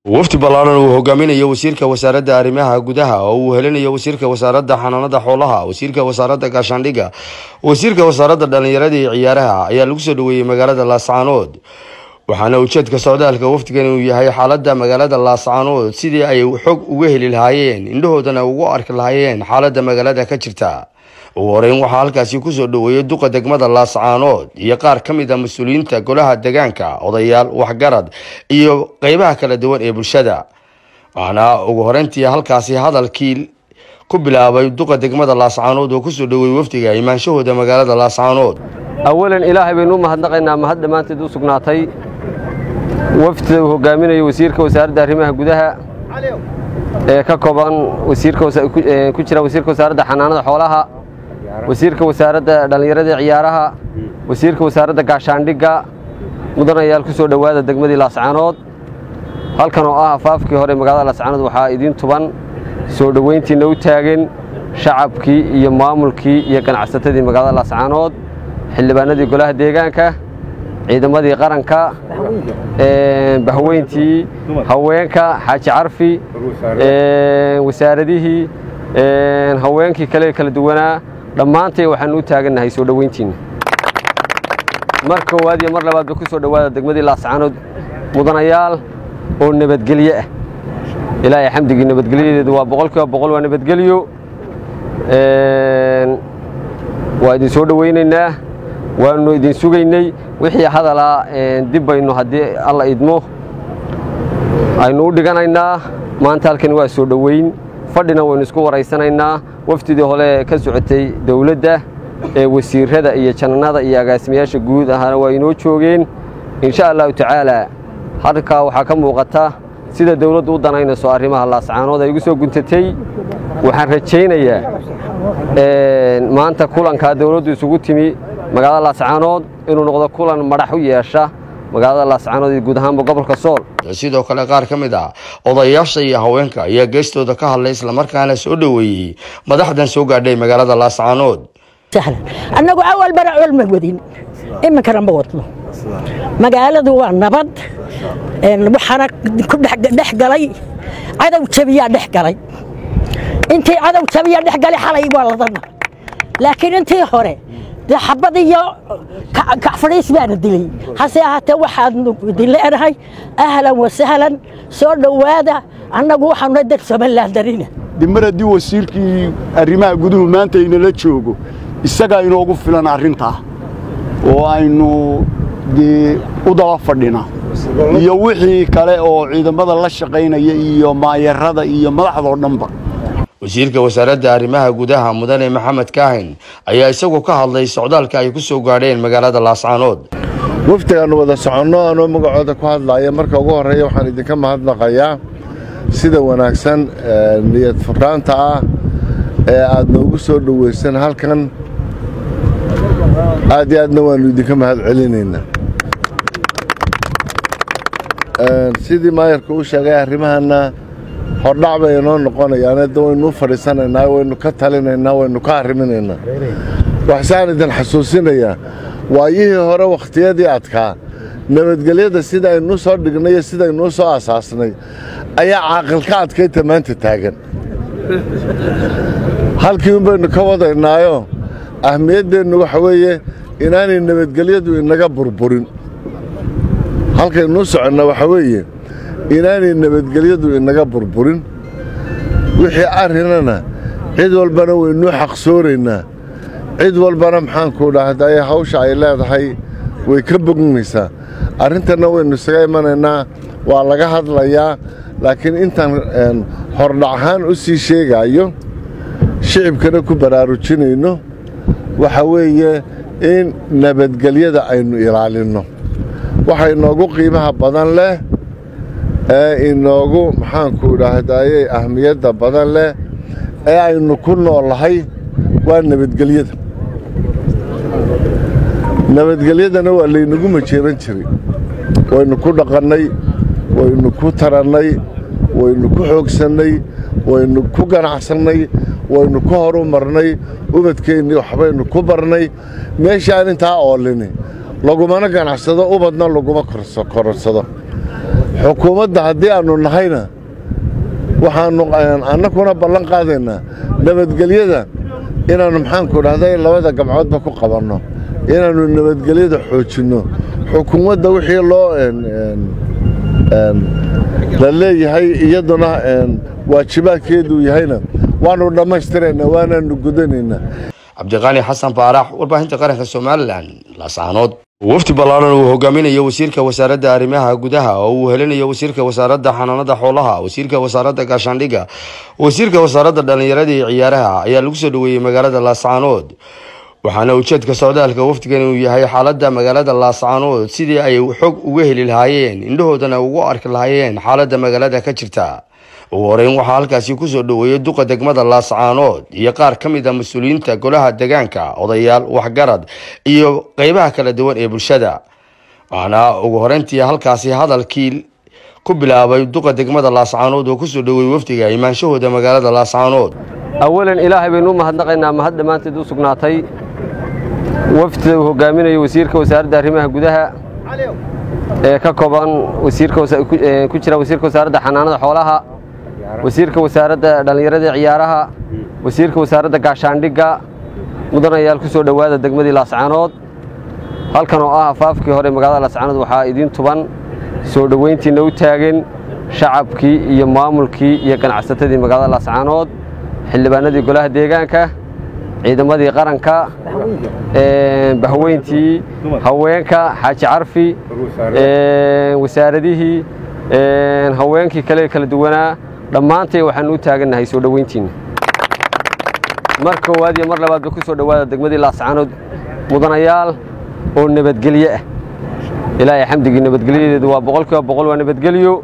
wafdi ballaaran uu hogaaminayo wasiirka wasaaradda arrimaha gudaha oo uu helinayo wasiirka wasaaradda xanaanada xoolaha wasiirka wasaaradda gaashaandhigga wasiirka wasaaradda dhallinyarada iyo ciyaaraha ayaa lagu soo dhaweeyey magaalada laascaanood waxaana ujeedka socdaalka wafdigan uu yahay xaaladda magaalada laascaanood sidii ay xog uga heli lahaayeen indhahoodana ugu arki lahaayeen xaaladda magaalada ka jirta ugu horeyn waxaa halkaasi kusoo dhaweeyey duqa degmada laascaanood iyo qaar ka mid a mas-uuliyiinta golaha degaanka odayaal waxgarad iyo qeybaha kala duwan ee bulshada waxaana ugu horeyntii halkaasi hadalkii ku bilaabay duqa degmada laascaanood oo kusoo dhaweeyey wafdiga imaanshahooda magaalada laascaanood awalan ilaahay baynu u mahadnaqaynaa mahad dhammaanteed u sugnaatay wafdida uu hogaaminayo wasiirka wasaaradda arrimaha gudaha ee ka kooban ku jira wasiirka wasaaradda xanaanada xoolaha wasiirka wasaaradda dhallinyarada ciyaaraha wasiirka wasaaradda gaashaandhigga mudanayaal ku soo dhowaada degmadii laascaanood halkan oo ah afaafkii hore magaalada laascaanood waxaa idiin tuban soo dhoweyntiinna u taagan shacabkii iyo maamulkii iyo ganacsatadii magaalada laascaanood xildhibaanadii golaha deegaanka ciidamadii qaranka bahweyntii haweenka xaaji carfi wasaaradihii haweenkii kale kala duwanaa dhammaantay waxaanu u taagannahay soo dhoweyntiinna mar koowaad iyo mar labaadba ku soo dhowaada degmadii laascaanood mudanayaal oo nabadgelyo ah ilaahay xamdigii nabadgelyadeedu waa boqol kiiba boqol waa nabadgelyo waa idin soo dhoweynaynaa waannu idin sugaynay wixii hadalaa dib baynu haddii alla idmo aynu u dhiganaynaa maanta halkani waa soo dhoweyn fadhina waynu isku waraysanaynaa wafdidii hole ka socotay dowladda ee wasiirrada iyo jannada iyo agaasimayaasha guud ahaana waa inoo joogeen insha allahu tacaalaa halkaa waxaa ka muuqata sida dawladdu u danaynayso arrimaha laascaanood ay ugu soo guntatay waxaan rajaynayaa maanta kulankaa dawladdu isugu timi magaalada laascaanood inuu noqdo kulan madax u yeesha magaalada laascaanood iyo guud ahaanba gobolka sool sidoo kale qaar ka mid ah odayaasha iyo haweenka ayaa geestooda ka hadlay islamarkaana soo dhoweeyey madaxdan soo gaadhay magaalada laascaanood annagu awal bara col ma wadin iminkana ma wadno magaaladu waa nabad waxaana ku dhex galay cadow jabiyaa dhex galay intii cadow jabiyaa dhex galay xalay waa ladana laakiin intii hore dee xabad iyo kacfadhiis baana dilay hase ahaatee waxaadnu dileenahay ahlan wasahlan soo dhowaada annagu waxaanu dad somaliland darina dimar haddii wasiirkii arrimaha guduhu maanta inala joogo isagaa inoogu filan arrintaa oo aynu dee u daba fadhina iyo wixii kale oo ciidamada la shaqaynaya iyo maayarada iyo madaxdoo dhanba wasiirka wasaaradda arrimaha gudaha mudane maxamed kaahin ayaa isagu ka hadlay socdaalka ay ku soo gaadheen magaalada laascaanood wafdigaannu wada soconno anoo magacooda ku hadlaaya marka ugu horreeya waxaan idinka mahadnaqayaa sida wanaagsan niyad furaanta ah ee aad noogu soo dhowaysan halkan aad iyo aadna waannu idinka mahad celinaynaa sidii maayarka u sheegay arrimahanna hordhac bay inoo noqonayaan da waynu u fadhiisanaynaa waynu ka talinaynaa waynu ka arriminaynaa waxsaan idin xasuusinayaa waayihii hore wakhtiyadii adkaa nabadgelyada sida aynuu soo dhignay iyo sidaynuu soo asaasnay ayaa caaqilka adkayta maanta taagan halkii un baynu ka wadaynaayo ahmiyaddeennu waxa weeye inaanay nabadgelyadu inaga burburin halkaynuu soconna waxa weeye inaanay nabadgelyadu inaga burburin wixii arrinana cid walbana waynuu xaqsooraynaa cid walbana maxaanku dhahday hawsha ay leedahay way ka bognaysaa arrintanna waynu isaga imanaynaa waa laga hadlayaa laakiin intaan hordhac ahaan u sii sheegaayo shicibkana ku baraarujinayno waxa weeye in nabadgelyada aynu ilaalinno waxa inoogu qiimaha badan leh ee inoogu maxaanku dhahdaye ahmiyadda badan leh ee aynu ku noolahay waa nabadgelyada nabadgelyadana waa laynagu majeeran jiray waynu ku dhaqannay waynu ku tarannay waynu ku xoogsannay waynu ku ganacsannay waynu ku horu marnay ubadkeennii waxbaynu ku barnay meeshaan intaa oolini lagumana ganacsado ubadna laguma kororsado xukuumadda haddii aannu nahayna waxaannu annakuna ballan qaadaynaa nabadgelyada inaannu maxaanku dhahday labada gamcoodba ku qabanno inaannu nabadgelyada xoojinno xukuumadda wixii loo la leeyahay iyaduna waajibaadkeeduu yahayna waannu dhammaystiraynaa waanaannu gudanaynaa cabdiqaani xasan baarax warbaahinta qaranka somalilan laascaanood wafdi ballaaran uu hogaaminayo wasiirka wasaaradda arrimaha gudaha oo uu helinayo wasiirka wasaaradda xanaanada xoolaha wasiirka wasaaradda gaashaandhigga wasiirka wasaaradda dhallinyarada iyo ciyaaraha ayaa lagu soo dhoweeyey magaalada laascaanood waxaana ujeedka socdaalka wafdigan uu yahay xaaladda magaalada laascaanood sidii ay xog uga heli lahaayeen indhahoodana ugu arki lahaayeen xaaladda magaalada ka jirta ugu horeyn waxaa halkaasi kusoo dhoweeyey duqa degmada laascaanood iyo qaar ka mid a mas-uuliyiinta golaha degaanka odayaal waxgarad iyo qeybaha kala duwan ee bulshada waxaana ugu horeyntii halkaasi hadalkii ku bilaabay duqa degmada laascaanood oo kusoo dhoweeyey wafdiga imaanshahooda magaalada laascaanood awalan ilaahay baynu u mahadnaqaynaa mahad dhammaanteed u sugnaatay wafdida uu hogaaminayo wasiirka wasaaradda arrimaha gudaha ee ka kooban wasiirka ku jira wasiirka wasaaradda xanaanada xoolaha wasiirka wasaaradda dhallinyarada ciyaaraha wasiirka wasaaradda gaashaandhigga mudanayaal ku soo dhowaada degmadii laascaanood halkan oo ah afaafkii hore magaalada laascaanood waxaa idiin tuban soo dhoweyntiina u taagan shacabkii iyo maamulkii iyo ganacsatadii magaalada laascaanood xildhibaanadii golaha deegaanka ciidamadii qaranka bahweyntii haweenka xaaji carfi wasaaradihii haweenkii kale kala duwanaa dhammaantay waxaanu u taagannahay soo dhoweyntiinna mar koowaad iyo mar labaadba ku soo dhowaada degmadii laascaanood mudanayaal oo nabadgelye ah ilaahay xamdigii nabadgelyadeedu waa boqol kiiba boqol waa nabadgelyo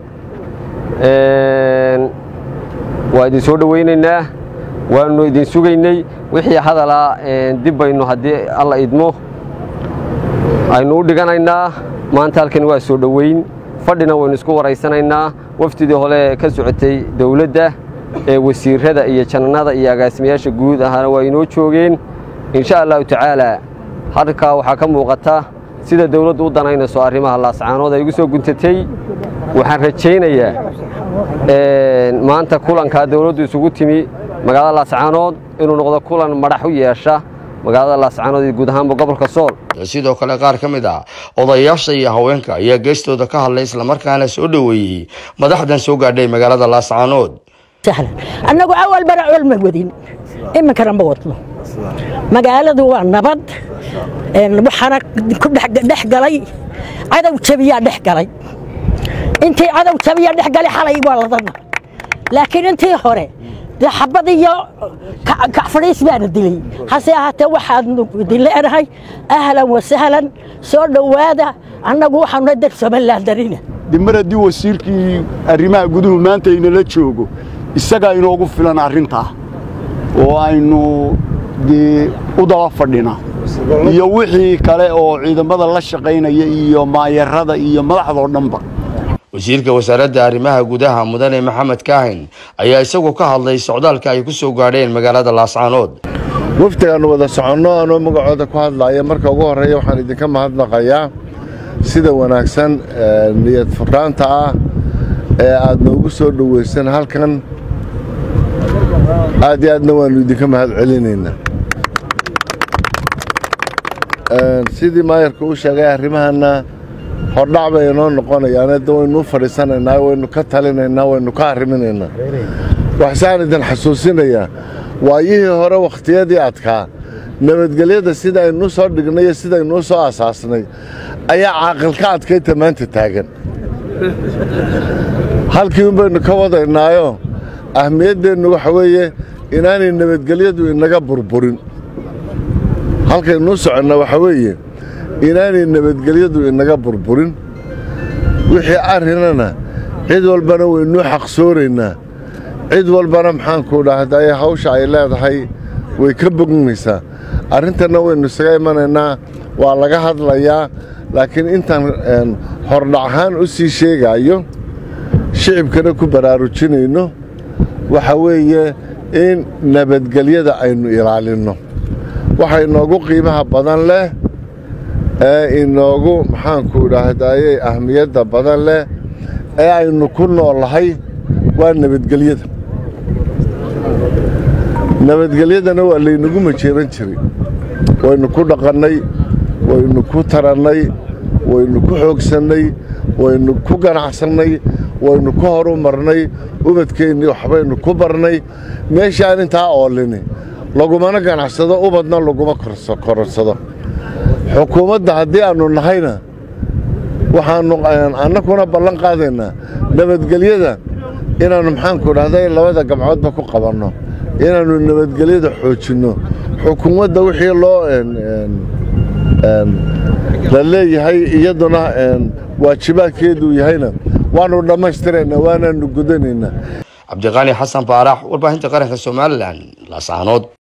waa idin soo dhoweynaynaa waanu idin sugaynay wixii hadalaa dib baynu haddii alla idmo aynu u dhiganaynaa maanta halkani waa soo dhoweyn fadhina waynu isku waraysanaynaa wafdidii hole ka socotay dowladda ee wasiirada iyo jananada iyo agaasimayaasha guud ahaana waa inoo joogeen insha allahu tacaala halkaa waxaa ka muuqata sida dowladdu u danaynayso arrimaha laascaanood ay ugu soo guntatay waxaan rajaynayaa maanta kulankaa dowladdu isugu timi magaalada laascaanood inuu noqdo kulan madax u yeesha magaalada laascaanood iyo guud ahaanba gobolka sool sidoo kale qaar ka mid ah odayaasha iyo haweenka ayaa geestooda ka hadlay islamarkaana soo dhoweeyey madaxdan soo gaadhay magaalada laascaanood annagu awal bara col ma wadin iminkana ma wadno magaaladu waa nabad waxaana ku dhex galay cadow jabiyaa dhex galay intii cadow jabiyaa dhex galay xalay waa ladana laakiin intii hore dee xabad iyo kacfadhiis baana dilay hase ahaatee waxaadnu idin leenahay ahlan wasahlan soo dhowaada annagu waxaanu dar somalilan darina dimar haddii wasiirkii arrimaha guduhu maanta inala joogo isagaa inoogu filan arrintaa oo aynu dee u daba fadhina iyo wixii kale oo ciidamada la shaqaynaya iyo maayarada iyo madaxdoo dhanba wasiirka wasaaradda arrimaha gudaha mudane maxamed kaahin ayaa isagu ka hadlay socdaalka ay ku soo gaadheen magaalada laascaanood wafdigaannu wada soconno anoo magacooda ku hadlaaya marka ugu horreeya waxaan idinka mahadnaqayaa sida wanaagsan niyad furaanta ah ee aad noogu soo dhowaysan halkan aad iyo aadna waannu idinka mahad celinaynaa sidii maayarka u sheegay arrimahanna hordhac bay inoo noqonayaan de waynu u fadhiisanaynaa waynu ka talinaynaa waynu ka arriminaynaa waxsaan idin xasuusinayaa waayihii hore wakhtiyadii adkaa nabadgelyada sida aynuu soo dhignay iyo sidaynuu soo asaasnay ayaa caaqilka adkayta maanta taagan halkii un baynu ka wadaynaayo ahmiyaddeennu waxa weeye inaanay nabadgelyadu inaga burburin halkaynuu soconna waxa weeye inaanay nabadgelyadu inaga burburin wixii arrinana cid walbana waynuu xaqsooraynaa cid walbana maxaanku dhahday hawsha ay leedahay way ka bognaysaa arrintanna waynu isaga imanaynaa waa laga hadlayaa laakiin intaan hordhac ahaan u sii sheegaayo shicibkana ku baraarujinayno waxa weeye in nabadgelyada aynu ilaalinno waxa inoogu qiimaha badan leh ee inoogu maxaanku dhahdaye ahmiyadda badan leh ee aynu ku noolahay waa nabadgelyada nabadgelyadana waa laynagu majeeran jiray waynu ku dhaqannay waynu ku tarannay waynu ku xoogsannay waynu ku ganacsannay waynu ku horu marnay ubadkeennii waxbaynu ku barnay meeshaan intaa oolini lagumana ganacsado ubadna laguma kororsado xukuumadda haddii aannu nahayna waxaannu annakuna ballan qaadaynaa nabadgelyada inaannu maxaanku dhahday labada gamcoodba ku qabanno inaannu nabadgelyada xoojinno xukuumadda wixii loo la leeyahay iyaduna waajibaadkeeduu yahayna waannu dhammaystiraynaa waanaannu gudanaynaa cabdiqaani xasan baarax warbaahinta qaranka somalilan laascaanood